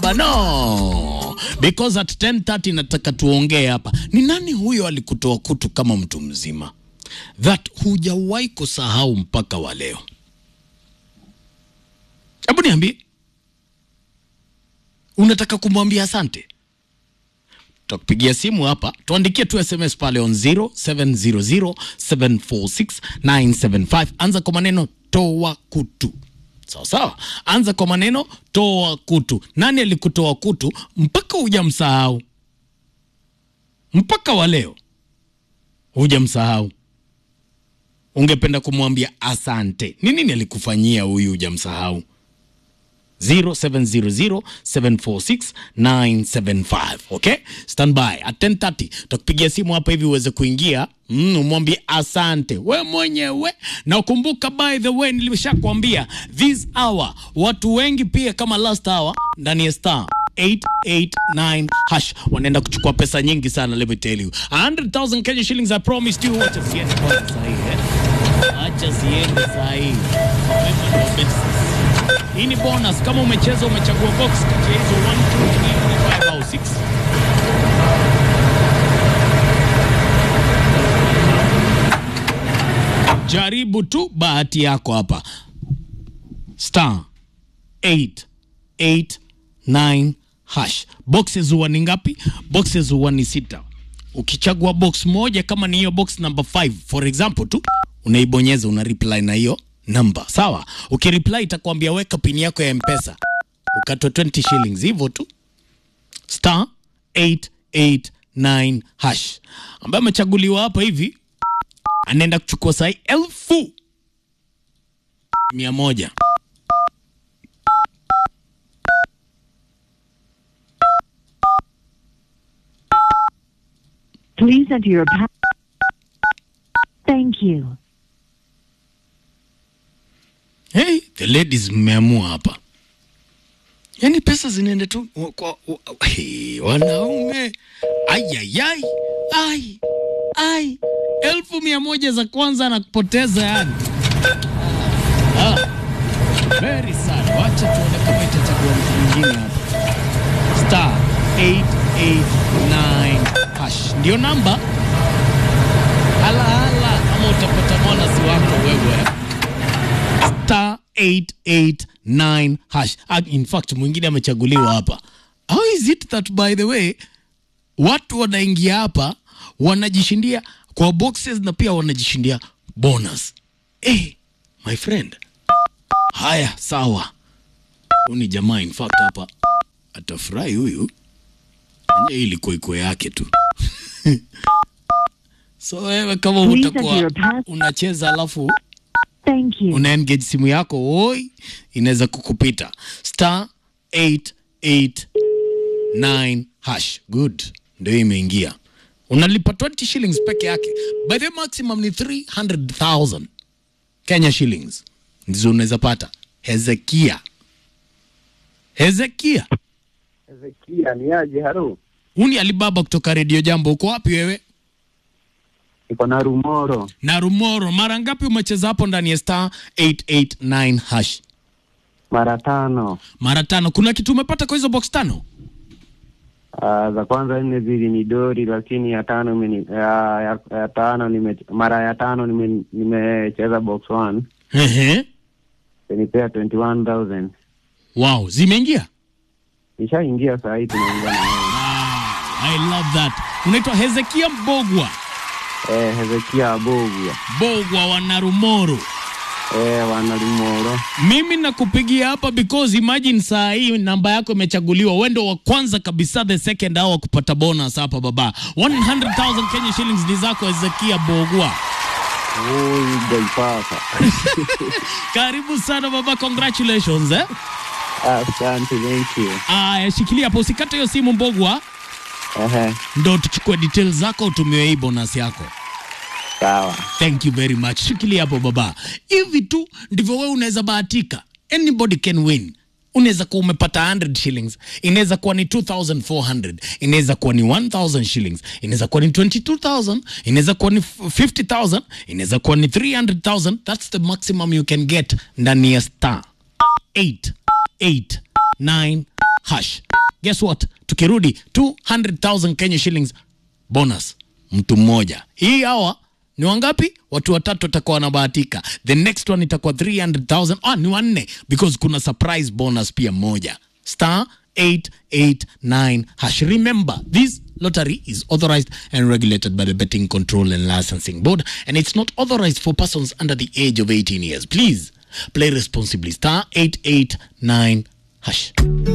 baba no because at 10:30 nataka tuongee hapa ni nani huyo alikutoa kutu kama mtu mzima that hujawahi kusahau mpaka wa leo hebu niambie unataka kumwambia asante tutakupigia simu hapa tuandikie tu sms pale on 0700746975 anza kwa maneno toa kutu sawa sawa anza kwa maneno toa kutu nani alikutoa kutu mpaka hujamsahau mpaka wa leo hujamsahau ungependa kumwambia asante ni nini alikufanyia huyu hujamsahau 0700746975 okay stand by at 10:30 tutakupigia simu hapa hivi uweze kuingia mm, umwambie asante we mwenyewe na ukumbuka by the way nilishakwambia this hour watu wengi pia kama last hour ndani ya star 889 hash wanaenda kuchukua pesa nyingi sana let me tell you 100000 Kenya shillings I promised you wacha siende kwanza sahi eh acha siende sahi Wema ndio best hii ni bonus kama umecheza umechagua box kati ya hizo 1 2 3 4 5 au 6 jaribu tu bahati yako hapa star 889 hash boxes huwa ni ngapi boxes huwa ni sita ukichagua box moja kama ni hiyo box number 5 for example tu unaibonyeza una reply na hiyo namba sawa ukireply itakwambia weka pini yako ya mpesa ukatwa 20 shillings hivyo tu star 889 hash ambaye amechaguliwa hapa hivi anaenda kuchukua sahi elfu mia moja Please enter your pa- Thank you. hey, the ladies mmeamua hapa yaani pesa zinaenda tu wa- kwa wa- hey, wanaume ayayai ai ai elfu mia moja za kwanza na kupoteza yani ah. very sad wacha tuone kama itachagua mtu mwingine hapa star 889 hash ndio namba hala hala ama utapata mwanasi wako wewe star 889 hash Ah, in fact mwingine amechaguliwa hapa how is it that by the way watu wanaingia hapa wanajishindia kwa boxes na pia wanajishindia bonus hey, my friend haya sawa huyu ni jamaa in fact hapa atafurahi huyu enye ilikuwa iko yake tu so wewe kama Please utakuwa enter your pass- unacheza alafu Thank you. una engage simu yako oi inaweza kukupita star 889 hash good ndio imeingia unalipa 20 shillings peke yake by the maximum ni 300000 kenya shillings ndizo unaweza pata hezekia hezekia Ezekia ni aje? Halo, huu ni alibaba kutoka redio jambo uko wapi wewe iko na Rumoro na rumoro mara ngapi umecheza hapo ndani ya star 889 hash mara tano. mara tano kuna kitu umepata kwa hizo box tano Uh, za kwanza nne zili ni dori, lakini ya tano imeni, ya, ya, ya tano nime, mara ya tano nime- nimecheza box one Ehe. nipea 21000 wow zimeingia nishaingia saa hii tunaongea na wewe. I love that. Unaitwa Hezekia Mbogwa, Eh, Hezekia Abogwa Bogwa wa Narumoro. eh, wana Rumoro Mimi nakupigia hapa because imagine saa hii namba yako imechaguliwa, wewe ndio wa kwanza kabisa, the second hour kupata bonus hapa baba. 100,000 Kenya shillings ni zako Hezekia Bogwa. Oi, Gaipaka. Karibu sana baba, congratulations eh. Asante, thank you. Aya, shikilia hapo, usikate hiyo simu Mbogwa, Ehe, ndo tuchukue details zako utumiwe hii bonus yako. sawa. Thank you very much. Shikilia hapo baba. Hivi tu ndivyo wewe unaweza bahatika. Anybody can win. Unaweza kuwa umepata 100 shillings, inaweza kuwa ni 2400, inaweza kuwa ni 1000 shillings, inaweza kuwa ni 22000, inaweza kuwa ni 50000, inaweza kuwa ni 300000. That's the maximum you can get ndani ya star 889 hash. guess what tukirudi 200000 kenya shillings bonus mtu mmoja hii hawa ni wangapi watu watatu watakuwa wanabahatika the next one itakuwa 300000 ah, ni wanne because kuna surprise bonus pia moja star 889 hash remember this lottery is authorized and regulated by the betting control and licensing board and it's not authorized for persons under the age of 18 years please play responsibly star 889 hash